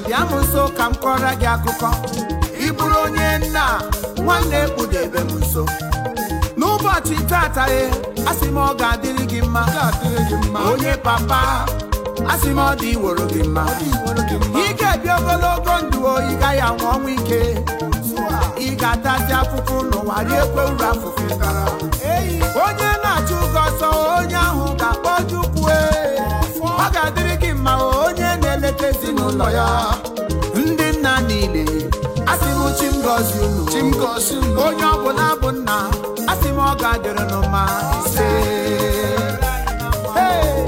bịa m nso ka m kọrọ gị akụkọ ị bụrụ onye nna nwanne kpụdebe m nso n'ụbọchị tata e asị m ọ ga-adịrị gị mma ga-adịrị gị mma onye papa asị m ọ dị iworo gị mma iwere gị mma ị ga-ebi ogologo ndụ o ị gaghị anwụ ọnwụ ike ị ga-atazi afụfụ n'ụwa riekwe uru afụfụ ị tara onye na-achụ ụgọ ọsọ onye ahụ ga-akpọjukwu ọ ga-adịrị gị mma o, onye na-eleta ezinụlọ ya ndị nna niile asị m chi m gọzie unu chi m gosi unu onye ọbụla bụ nna asị m ọ ga-adịrị unu mma ise Hey!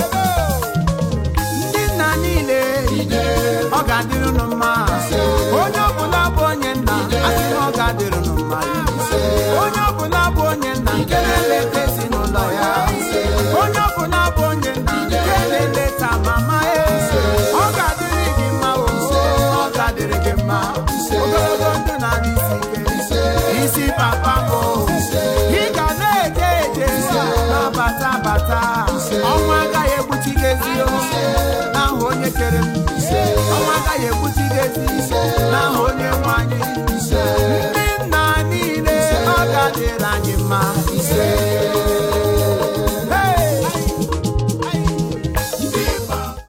ndị nna niile ọ ga-adịrị unu mma onye ọbụla bụ onye nna asị m ọ ga-adịrị unu mma onye ọbụla bụ onye nna nke na-eleta ezinụlọ ya onye ọbụla bụ onye nna nke na-eleta mama ya ọ ga-adịrị gị mma o ọ ga-adịrị gị mma ogologo ndụ na isi ike isi papa m o. ị ga na-eje eje na-abata abata ọnwa agaghị egbuchi gị ezi o n'aha onye kere m ọnwa agaghị egbuchi gị ezi n'aha onye nwe anyị ndị nna niile ọ ga-adịrị anyị mma